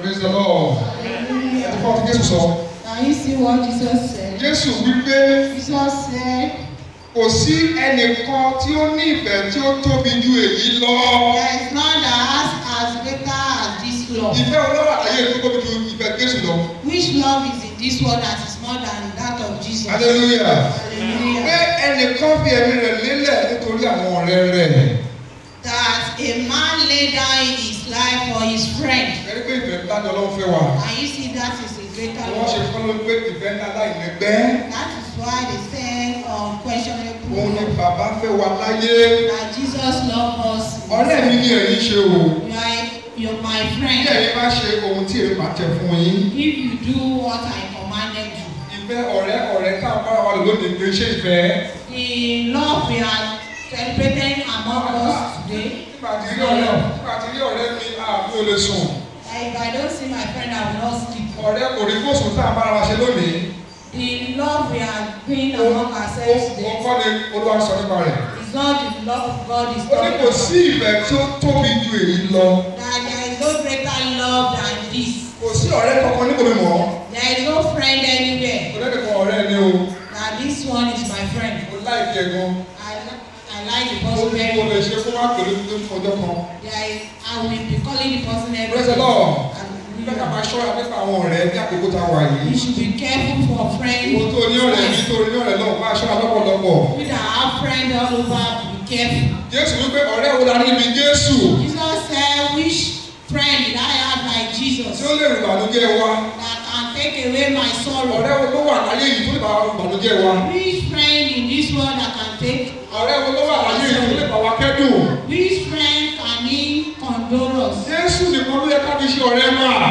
Praise the Lord. Ẹ fọ́ ti Jésù sọ. Can you see what Jesus said? Jésù wípé Jesus said, kò sí ẹnìkan tí ó ní ìfẹ́ tí ó tóbi ju èyí lọ. There is none that has as greater as this love. Ìfẹ́ olówó àlàyé tó tóbi ju ìfẹ́ Jésù lọ. Which love is in this world that is more than that of Jesus? Hallelujah. Pé Hallelujah. ẹnìkan fi ẹ̀mí rẹ̀ lélẹ̀ nítorí àwọn ọ̀rẹ́ rẹ̀. That a man lay down his life for his friend. Ẹni pé ìfẹ́ ńlá ni Ọlọ́run fẹ́ wà. And you see that is a greater Wọ́n ṣe love. fọ́n ló pé ìfẹ́ ńlá láìlẹ́gbẹ́. That is why they say unquestionable Òun ni love. bàbá fẹ́ wà láyé. That Jesus loved us. Ọ̀rẹ́ mi ni ẹ̀yin ṣe o. You are you're my Bí friend. ẹ̀yin bá ṣe ohun tí èmi máa tẹ fún yín. If you do what I commanded you. Ìfẹ́ ọ̀rẹ́ ọ̀rẹ́ táwọn bára wa lò lónìí kì í ṣe ìfẹ́. The love we are celebrating among us today. Nígbà tí rí ọ̀rẹ́ nígbà tí rí ọ̀rẹ́ mi àbí o lè sùn. If I don't see my friend, I will not sleep. Ọ̀rẹ́ kò rí fóòsùn tá a bára wa ṣe lónìí. The love we are doing Ó among ourselves ó today kọ́ ni Olúwa sọ nípa rẹ̀. is not the love of God is Ó ní talking kò about. sí ìfẹ́ tí ó tóbi ju èyí lọ. That there is no greater love than this. Kò sí ọ̀rẹ́ kankan níbo mi mọ̀. There is no friend anywhere. Kò lẹ́nu kan ọ̀rẹ́ ni o. That this one is my friend. Mo láìpẹ́ ẹ̀ gan. I, li- I like the Mo person ní very mo lè much. ṣe fún wa pẹ̀lú ní ọjọ́ kan. There is, I will be calling the person every Praise the day. Lord. And Nígbà tá a máa ṣọ́ra nípa àwọn ọ̀rẹ́ ní àkókò tá a wà You yìí. should be careful for friends. Ìwọ tó ní ọ̀rẹ́ yìí tó ní ọ̀rẹ́ náà máa ṣọ́ra lọ́pọ̀lọpọ̀. We that have friends all over, be careful. Jésù wípé ọ̀rẹ́ wo la ní ibi Jésù Jesus said, which friend did I have like Jesus tí ó lè rìn ìbànújẹ́ wa. that can take away my sorrow? Ọ̀rẹ́ wo ló wà láyé yìí tó lè bá ìbànújẹ́ wa. Which friend in this world that can take? Ọ̀rẹ́ wo ló wà láyé yìí tó lè bá wa kẹ́dùn. Which friend can he condole us? Jésù nìkan ló yẹ ká fi ṣe ọ̀rẹ́ máa.